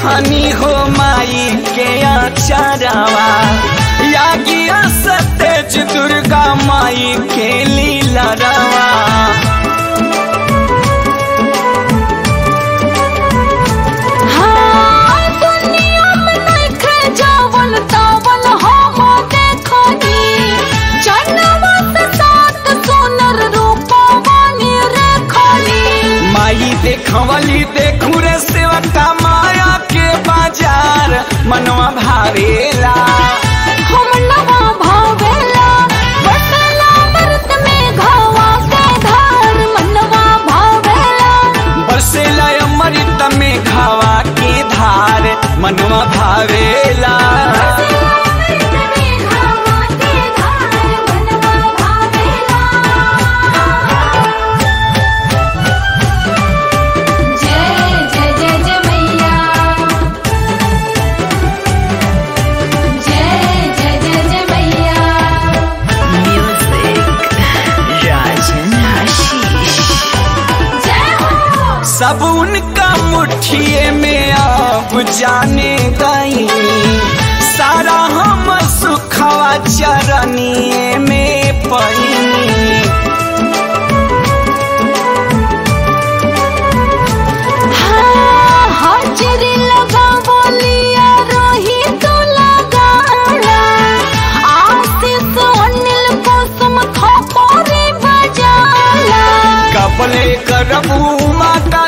देखनी हो माई के अचारवा यागिया सतेज दुर्गा माई के लीला रवा हाँ, दुनिया में नइखे जावल तावल हम देखनी। चनवा से सात सुनर रूपवा निरेखनी। माई देखवली देखू रे सेवका माया के बाजार मनवा भावेला हम नवा भावेला, बसेला व्रत में घावा के धार। मनवा भावेला, बरसेला अमृत में खावा के धार मनवा भावेला बसेला व्रत में घावा के धार। मनवा भावेला। जय जय जय जय मैया जय जय जय जय मैया Music. Rajan Hashish. जय हो सब उनका मुठिए में अब जाने गई सारा हम सुखवा चरनिए में पईनी हाँ, हाजिरी लगा बोलिया रोही तो लगाना आशीष अनिल कुसुम खपोरी बजाला कपले करबू माता